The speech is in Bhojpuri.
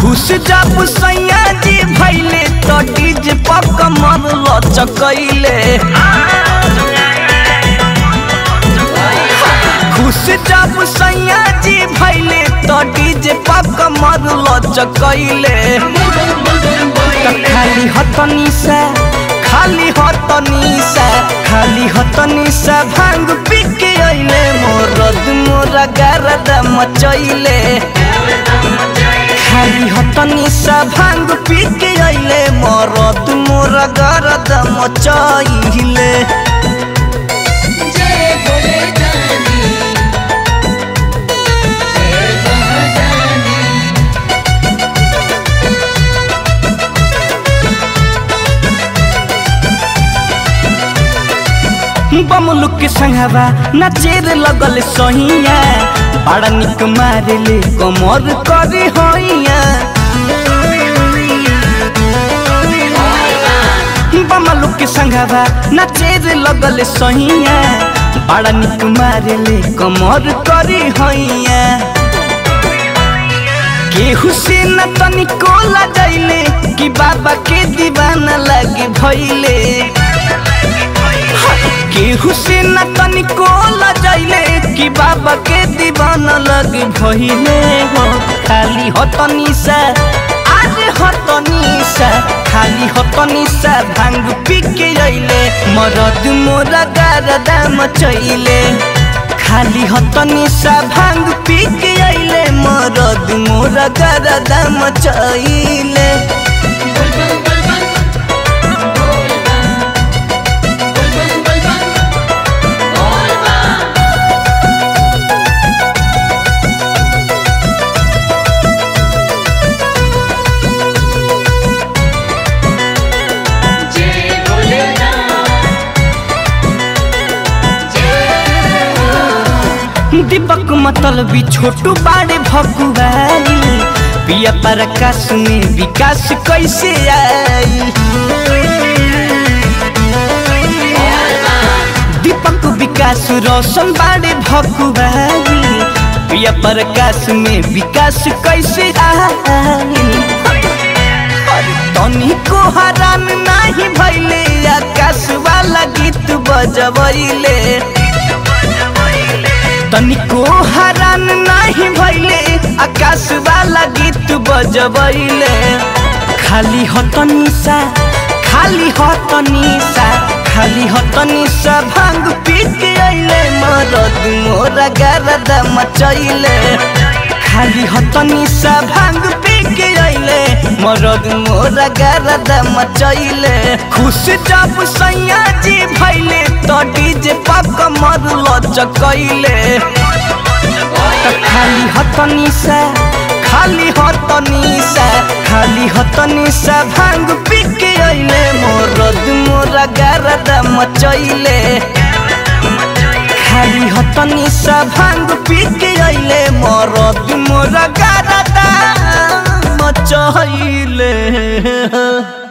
खुश जब सैया जी भैले तो डीजे पर कमर लचकैले खुश जब सैया जी भैले तो डीजे पर कमर लचकैले त खाली हतनी से खाली हतनी से खाली हतनी से भांग पी के अइले मोरद मोरा गरद मचैले खाली हतनी से भांग पी के अइले मोरद मोरा गरद मचैले जय भोले दानी जय महादानी बमलुक के संगवा नचेर लगल सहिया बड़ा निक मारेले कमर करे होइया बमलुक के संगवा नचेर लगल सहिया बड़ा निक मारेले कमर करे होइया केहू से न तनिको लजैले कि बाबा के दीवाना लगे भैले केहू से न तनिको लजैले कि बाबा के दीवाना लगे भैले हो खाली हतनी से आज हतनी से खाली हतनी से भांग पी के अइले मरद मोरा गारदा मचैले खाली हतनी सा भांग पी के अइले मरद मोरा गरदा मचैले बोल बम बोल बम बोल बम बोल बम बोल बम जय भोलेनाथ जय दीपक मतलब भी छोटू बाड़े भकुआई पिया प्रकाश में विकास कैसे आई दीपक विकास रोशन बाड़े भकुआई पिया प्रकाश में विकास कैसे आई अरे तनी को हरान नहीं भैले आकाश वाला गीत बजबैले तनिको हरान नहीं भैले आकाश वाला गीत बजबैले खाली हतनी सा खाली हतनी सा खाली हतनी सा भांग पी के अइले मरद मोरा गरदा मचैले खाली हतनी सा भांग पी के अइले मरद मोरा गरदा मचैले खुश जब सैया जी भैले तो डीजे पर कमर लचकैले त खाली हतनी से खाली हतनी से खाली हतनी से भांग पी के अइले मोरद मोरा गरदा मचैले खाली हतनी सा भांग पी के अइले मरद मोरा गरदा मचैले